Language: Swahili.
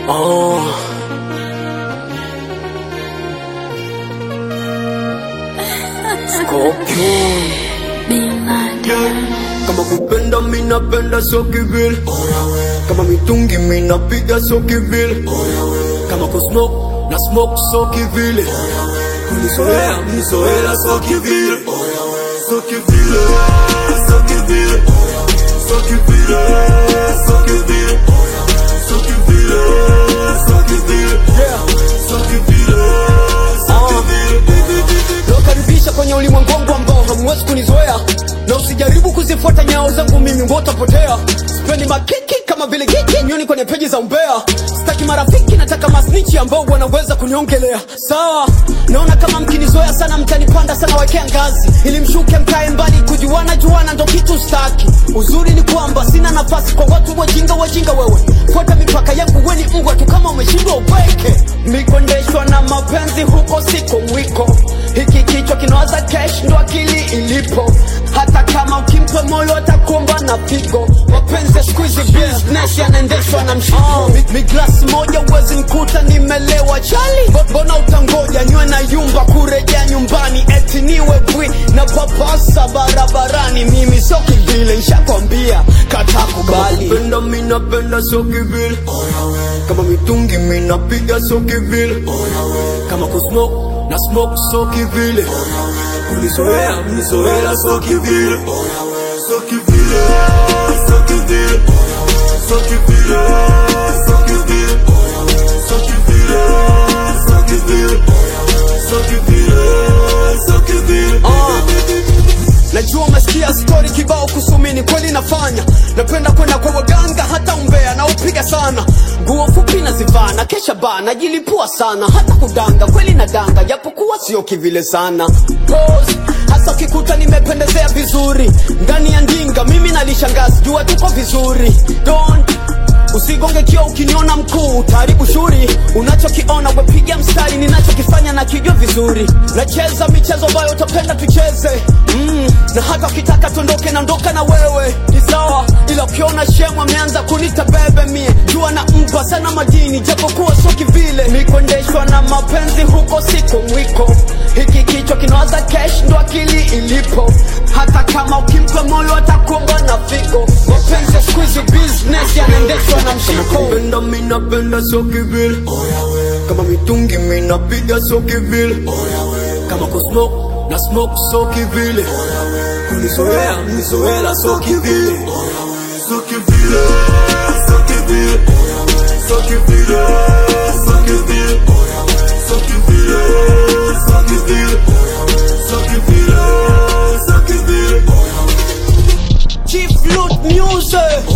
Oh. Scorpion. Kama kupenda mina penda so kivile Kama mitungi mina piga so kivile Kama kusmoke na smoke so kivile Kunizoea mnizoela so kivile So kivile So kivile So kivile So kivile So kivile So kivile So kivile So kivile nawakaribisha kwenye ulimwengu wangu ambao hamwezi kunizoea na usijaribu kuzifuata nyao zangu mimi wotapotea sipendi makiki kama vile kiki nyoni kwenye peji za umbea sitaki marafiki nataka masnichi ambao wanaweza kuniongelea sawa naona kama mkinizoea sana mtanipanda sana wekea ngazi ili mshuke mkae mbali kujuana juana ndo kitu staki uzuri ni kwamba sina nafasi kwa watu wajinga wajinga wewe fuata mipaka yangu weni mbwa tu kama umeshindwa upweke mikondeshwa na mapenzi huko siko mwiko hiki kichwa kinawaza kesh ndo akili ilipo hata kama ukimpa moyo atakuomba na pigo mapenzi ya siku hizi business yanaendeshwa na mshiko Mi- miglasi moja uwezi mkuta nimelewa chali Bo- mbona utangoja nywe na yumba kurejea nyumbani eti niwe bwi na papasa barabarani mimi sio kivile nshakwambia kata kubali Kupenda mina penda so kivile Kama mitungi mina piga so kivile Kama kusmoke na smoke so kivile Kunizoea mnizoela so kivile So kivile So kivile So kivile So kivile So kivile So kivile So kivile So kivile najua umesikia stori kibao kusumini kweli nafanya napenda kwenda kwa waganga hata umbea na upiga sana nguo fupi nazivaa na kesha baa najilipua sana hata kudanga kweli na danga japokuwa sio kivile sana Pose, hasa ukikuta nimependezea vizuri ndani ya ndinga mimi nalishangazi jua tuko vizuri Don't usigonge kio ukiniona mkuu utaharibu shuri unachokiona wepiga mstari ninachokifanya na kijua vizuri nacheza michezo ambayo utapenda tucheze mm, na hata ukitaka tuondoke naondoka na wewe ni sawa ila ukiona shemu ameanza kunita bebe mie jua na mpa sana madini japokuwa sio kivile nikuendeshwa na mapenzi huko siko mwiko hiki kichwa kinawaza kesh ndo akili ilipo hata kama ukimpa moyo atakuomba na figo mapenzi ya siku hizi business yanaendeshwa na mshiko Kupenda mina penda so kivile Kama mitungi mina piga so kivile Kama kusmoke na smoke so kivile Kunizoea mnizoela so kivile So kivile So kivile So kivile So kivile So kivile So kivile So kivile So kivile Chief Loot Music